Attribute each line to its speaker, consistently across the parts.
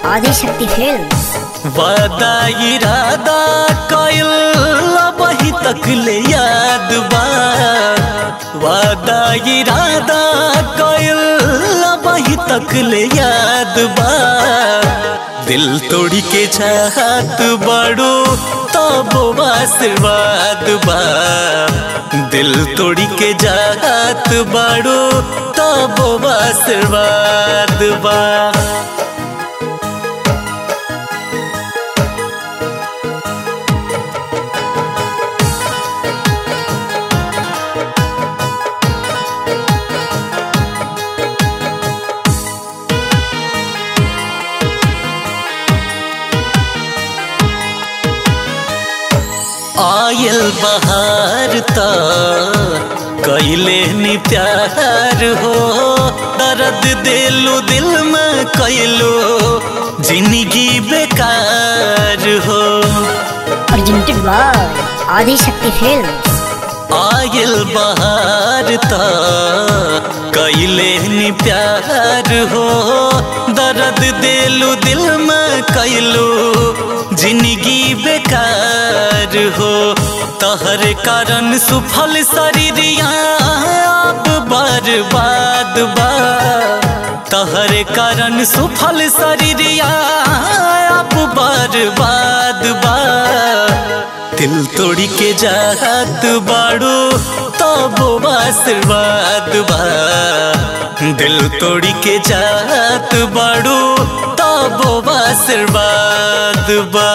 Speaker 1: Adishakti films
Speaker 2: वादा इरादा कइल वही तक ले याद बा वादा इरादा कइल वही तक ले याद बा दिल तोड़ी के चाहत बड़ो तब आशीर्वाद बा दिल तोड़ी के चाहत बड़ो तब आशीर्वाद बा आयल बहार ता कैले नी प्यार हो दर्द दिलो दिल में कैलो जिंदगी बेकार हो
Speaker 1: प्रेजेंटेड बाय आदिशक्ति फिल्म्स
Speaker 2: आयल बहार ता कैले नी प्यार हो दर्द दिलो दिल में कैलो जिंदगी बेकार हो तहर कारण सुफल शरीरिया अब बर्बाद बा तहर कारण सुफल शरीरिया अब बर्बाद बा दिल तोड़ी के जात बाड़ो तब आशीर्वाद बा दिल तोड़ी के जात बाड़ो तब आशीर्वाद बा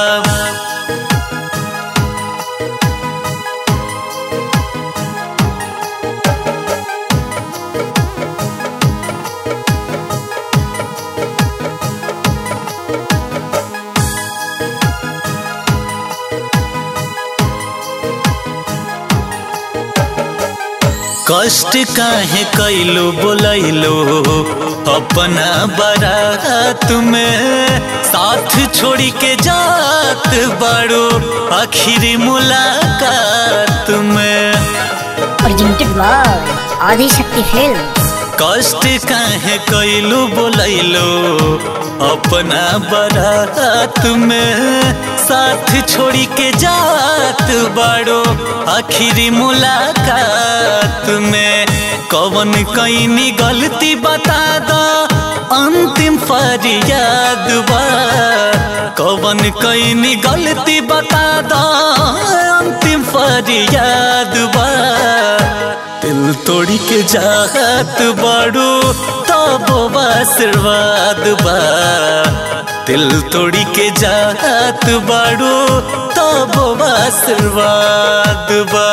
Speaker 2: कष्ट काहे कैलो बोलैलो अपना बारात में साथ छोड़ी के जात बाड़ो आखिरी मुलाकात में
Speaker 1: प्रेजेंटेड बाय आदिशक्ति फिल्म्स
Speaker 2: कष्ट काहे कैलो बोलैलो अपना बारात में साथ छोड़ी के जात बाड़ो आखिरी मुलाकात में कवन कैनी गलती बता दो अंतिम फरियाद बा कवन कैनी गलती बता दो अंतिम फरियाद बा दिल तोड़ी के जात बाड़ो तब आशीर्वाद बा दिल तोड़ी के जात बाड़ो तब आशीर्वाद बा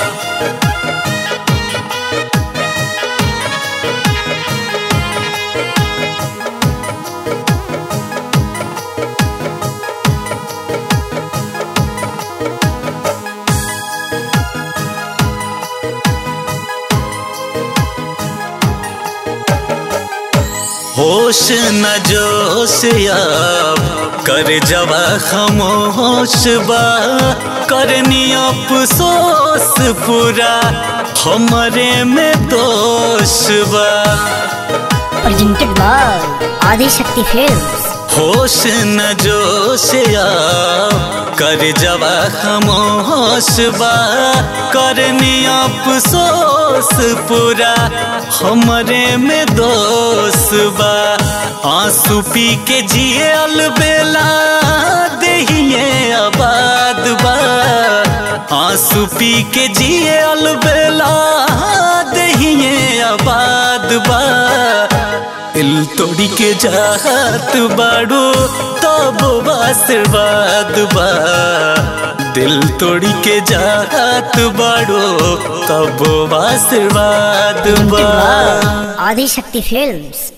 Speaker 2: होश न जोश अब कर जवा खामोश बा करनी अफसोस पूरा हमरे में दोष बा
Speaker 1: प्रेजेंटेड बाय आदिशक्ति फिल्म्स
Speaker 2: होश न जोश अब कर जवा खामोश बा करनी अफसोस पूरा हमरे में दोष बा आंसू पी के जिए अलबेला दहिए आबाद बा आंसू पी के जिए अलबेला दहिए आबाद बा दिल तोड़ी के जात बाड़ो तब आशीर्वाद बा दिल तोड़ी के जात बाड़ो तब आशीर्वाद बा
Speaker 1: आदिशक्ति फिल्म्स